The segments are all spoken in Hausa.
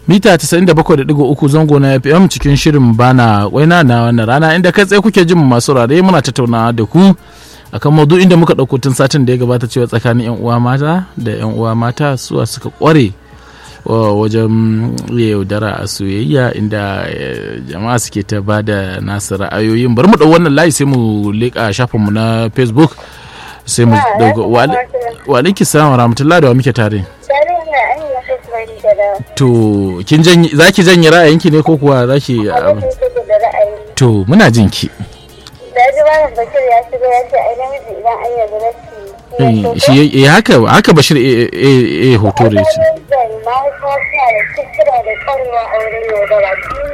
mita 97.3 zango na fm cikin shirin bana waina na wannan rana inda kai tsaye kuke jin masu rare muna tattaunawa da ku akan maudu inda muka ɗauko tun satin da ya gabata cewa tsakanin 'yan uwa mata da 'yan uwa mata suwa suka kware wajen yaudara a soyayya inda jama'a suke ta ba da nasu ra'ayoyin bari mu ɗau wannan layi sai mu leƙa shafinmu na facebook sai mu dauka wa alaiki salam rahmatullahi da wa muke tare to kin janye zaki janye ra'ayinki ne ko kuwa zaki to muna jin ki da ji malam bashir ya shigo ya ce ai namiji idan an yarda da shi shi eh haka haka bashir eh eh hoto da shi mahaifa suna da cikira da kwarewa a wurin yaudara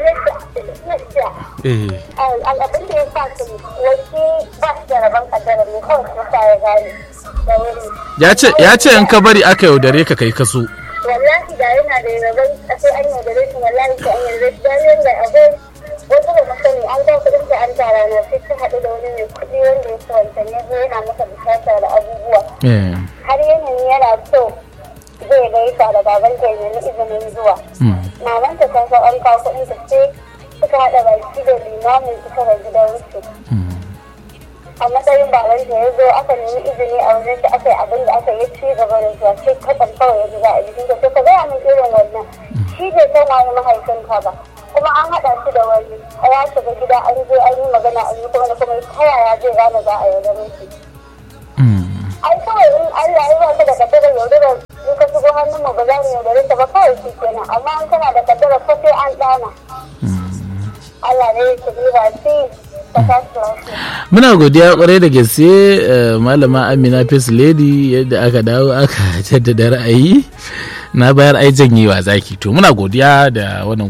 abin da ya sa su wasu ba su da rabon kaddara ne kawai su sa ya gane da wuri ya ce in ka bari aka yaudare ka kai kaso wallahi da yana da rabon sai an yaudare shi wallahi sai an yaudare shi dan yanda abin wasu da masani an ga kudin da an tara na sai ta haɗu da wani mai kuɗi wanda ya wancan ya zo yana masa bukata da abubuwa har yanayi yana so zai gaisa da baban ta nemi izinin zuwa maman ta san san an kawo kuɗin ta sai suka haɗa baki da limamin suka da gidan wuce a matsayin baban ta ya zo aka nemi izini a wajen da aka yi abin da aka yi ci gaba da zuwa sai kaɗan kawai ya ji za a jikin ta sai ka gaya min irin wannan shi bai san waye mahaifinka ba kuma an haɗa shi da wani a ya shiga gida an je an yi magana an yi kuma kuma ta yaya zai gane za a yaudare shi ai kawai in Allah ya ba ka da kaddara yaudara in ka shigo hannun mu ba za mu yaudare ta ba kawai shi kenan amma an kana da kaddara ko sai an dana Allah ne ya ba shi Muna godiya kwarai da gaske malama Amina Face Lady yadda aka dawo aka jaddada ra'ayi na bayar ai janyewa zaki to muna godiya da wannan